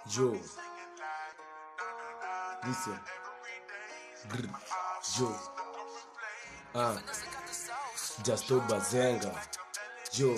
Yo. Listen. Grr. Yo. Ah. Justo Bazenga. Yo.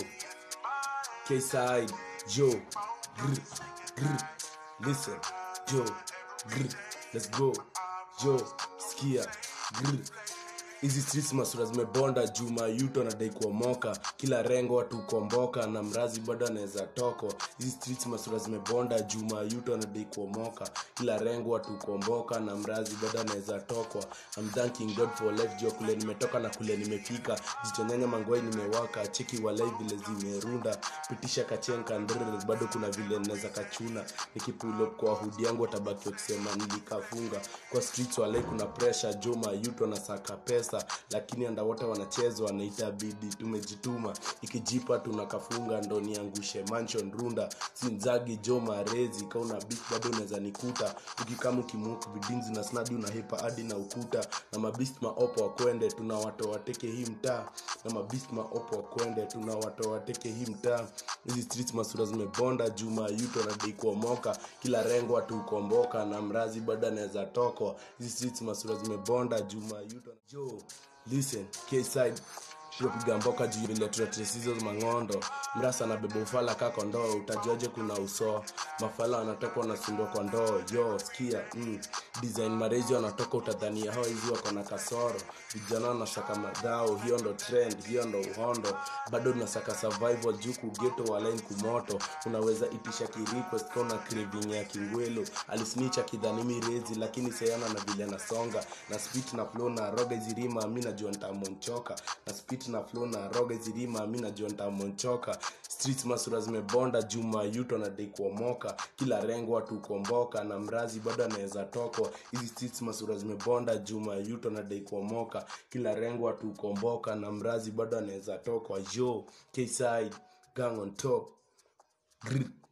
K-side. Yo. Grr. Grr. Listen. Yo. Grr. Let's go. Yo. Skia. Grr. hizi streets masura zimebonda juma yuto anadai kuomoka kila rengo watu komboka na mrazi bado anaweza toko hizi streets masura zimebonda juma yuto anadai kuomoka kila rengo watu komboka na mrazi bado anaweza tokwa I'm thanking God for life jua kule nimetoka na kule nimefika jichonyanya mangwai nimewaka cheki walai vile zimerunda pitisha kachenka ndrr bado kuna vile naweza kachuna nikipull up kwa hudi yangu watabaki wakisema nilikafunga kwa streets walai kuna pressure juma yuto anasaka pesa lakini andawote wanachezwa na itabidi tumejituma ikijipa tunakafunga ndo niangushe mansion runda sinzagi jo marezi kauna bit bado unaweza nikuta ukikama ukimuku bidinzi na snadi unahepa hadi na ukuta na mabist maopo wakwende tuna watu wateke hii mtaa na mabist maopo wakwende tuna watu wateke hii mtaa hizi streets masura zimebonda juma yuto anadai kuomoka kila rengo watu ukomboka na mrazi bado anaweza tokwa hizi streets masura zimebonda juma yuto jo listen kside tunapiga mboka juu vile tunatesizo mang'ondo mrasa na beba ufala kako ndoo utajuaje kuna uso mafala wanatoka wanasundua kwa ndoo yo skia mm. design marezi wanatoka utadhania hao hizi wako na kasoro vijana wanasaka madhao hiyo ndo trend hiyo ndo uhondo bado tunasaka survival juu kugeto walain kumoto unaweza itisha kirequest kauna craving ya kingwelo alisnicha kidhani mirezi lakini sayana na vile nasonga na spit na flow na roga zirima mi najua ntamonchoka na spit na flow na roga zirima mi najua ntamonchoka streets masura zimebonda juma yuto anadai kuomoka kila rengo watu kuomboka na mrazi bado anaweza tokwa hizi streets masura zimebonda juma yuto anadai kuomoka kila rengo watu kuomboka na mrazi bado anaweza tokwa yo kside gang on top Grr.